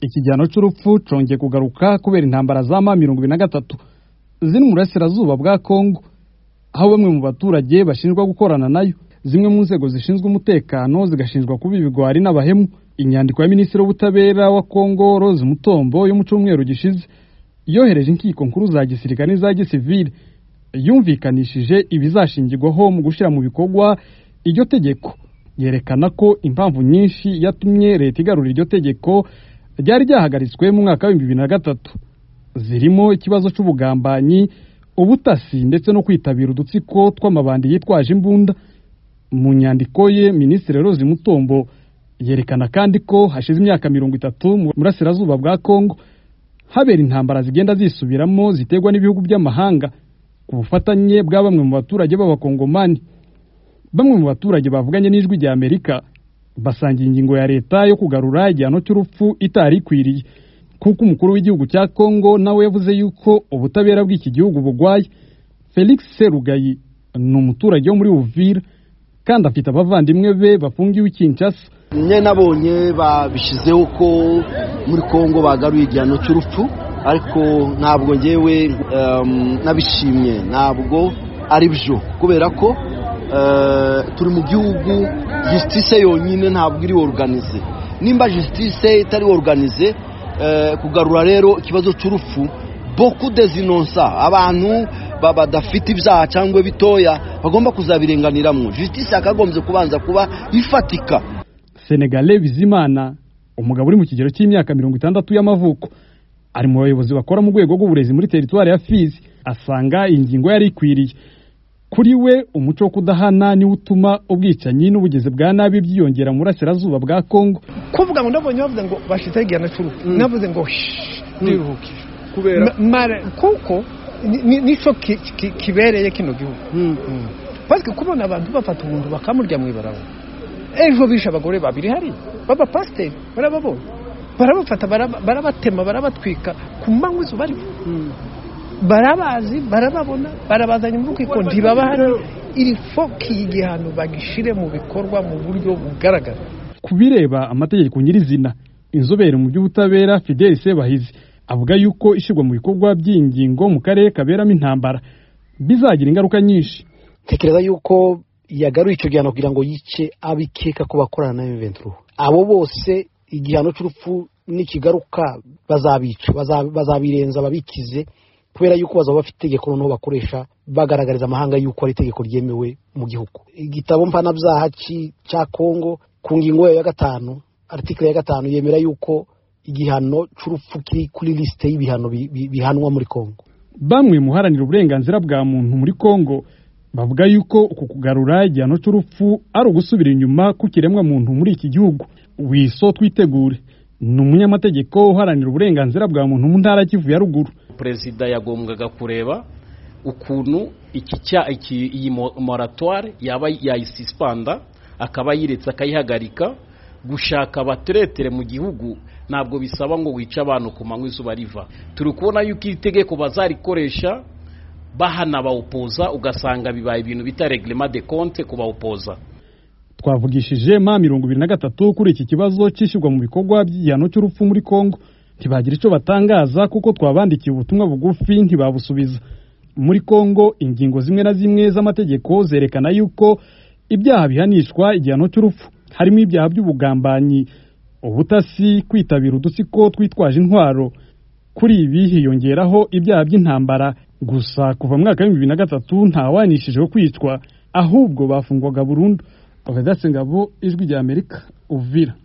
ikijyano cy'urupfu congeye kugaruka kubera intambara za ma mirongo ibiri na gatatu ziri mu burasirazuba bwa kongo aho bamwe mu baturage bashinjwa gukorana nayo zimwe mu nzego zishinzwe umutekano zigashinjwa kuba ibigwari n'abahemu inyandiko ya minisitiri w'ubutabera wa kongo rose mutombo yo mu cyumweru gishize yohereje inkiko nkuru za gisirikare n'iza gisivire yumvikanishije ibizashingirwaho mu gushyira mu bikorwa iryo tegeko yerekana ko impamvu nyinshi yatumye leta igarura iryo tegeko ryari ryahagaritswe mu mwaka w'ibihumbi bibiri na gatatu zirimo ikibazo cy'ubugambanyi ubutasi ndetse no kwitabira udutsiko tw'amabandi yitwaje imbunda mu nyandiko ye minisitiri rose mutombo yerekana kandi ko hashize imyaka mirongo itatu mu burasirazuba bwa kongo habera intambara zigenda zisubiramo ziterwa n'ibihugu by'amahanga ku bufatanye bwa bamwe mu baturage b'abakongomani bamwe mu baturage bavuganye n'ijwi rya amerika basangiye ingingo ya leta yo kugarura igihano cy'urupfu itari ikwiriye kuko umukuru w'igihugu cya kongo nawe yavuze yuko ubutabera bw'iki gihugu bugwaye felix serugayi ni umuturage wo muri uvira kandi afite abavandimwe be bafungiwe ikinshasa mwe nabonye babishyizeho ko muri kongo bagaruye igihano cy'urupfu ariko ntabwo ngewe nabishimye ntabwo ari byo kubera ko turi mu gihugu jisitise yonyine ntabwo iri oruganize nimba jisitise itari oruganize kugarura rero ikibazo cy'urupfu boku dezinonsa abantu badafite ibyaha cyangwa bitoya bagomba kuzabirenganiramo jisitise yakagombye kubanza kuba ifatika senegale bizimana umugabo uri mu kigero cy'imyaka mirongo itandatu y'amavuko ari mu bayobozi bakora mu rwego rw'uburezi muri teritwari ya fizi asanga iyi ngingo yari ikwiriye kuri we umuco wo kudahana niwo utuma ubwicanyi n'ubugezi bwa nabi byiyongera mu burasirazuba bwa kongo kuvuga ngo ndabonye bavuze ngo bashyizeho igihano cy'urupfu navuze ngo ndiruhuke kuko nicyo kibereye kino gihugu baswe kubona abantu bafata umuntu bakamurya mu ibarabara ejo bishe abagore babiri hariya b'abapasiteri barababonye barabafata barabatema barabatwika ku manywa izuba barabazi barababona barabazanye mu rukiko ntibabahari iri foki y'igihano bagishyire mu bikorwa mu buryo bugaragara ku bireba amategeko nyirizina inzobere mu by'ubutabera fideli sebahizi avuga yuko ishyirwa mu bikorwa by'ingingo mu karere kaberamo intambara bizagira ingaruka nyinshi tekereza yuko yagaruye icyo gihano kugira ngo yice abikeka ko bakorana na yuventuruhu abo bose igihano cy'urupfu nikigaruka bazabica bazabirenza babikize kubera yuko bazaba bafite itegeko noneho bakoresha bagaragariza amahanga yuko ari itegeko ryemewe mu gihugu igitabo mpanabyaha cya kongo ku ngingo ya gatanu aritikire ya gatanu yemera yuko igihano cy'urupfu kiri kuri lisite y'ibihano bihanwa muri kongo bamwe muharanira uburenganzira bwa muntu muri kongo bavuga yuko uku kugarura igihano cy'urupfu ari ugusubira inyuma ku kiremwamuntu muri iki gihugu wiso twitegure ni umunyamategeko uharanira uburenganzira bwa muntu mu ntara kivu ya ruguru perezida yagombwaga kureba ukuntu iyi moratware yaba yayisispanda akaba yiretse akayihagarika gushaka abateretere mu gihugu ntabwo bisaba ngo wice abantu ku manywa izuba riva turi kubona yuko iri tegeko bazarikoresha bahana bawupoza ugasanga bibaye ibintu bita regerema de konte ku bawupoza twavugishije ma mirongo ibiri na gatatu kuri iki kibazo cyishyurwa mu bikorwa by'igihano cy'urupfu muri kongo ntibagira icyo batangaza kuko twabandikiye ubutumwa bugufi ntibabusubiza muri kongo ingingo zimwe na zimwe z'amategeko zerekana yuko ibyaha bihanishwa igihano cy'urupfu harimo ibyaha by'ubugambanyi ubutasi kwitabira udutsiko twitwaje intwaro kuri ibi hiyongeraho ibyaha by'intambara gusa kuva mu mwaka w'ibihumbi bibiri na gatatu ntawanishijeho kwicwa ahubwo bafungwaga burundu Ovedatse Ngabo Ijwi ry'Amerika Uvira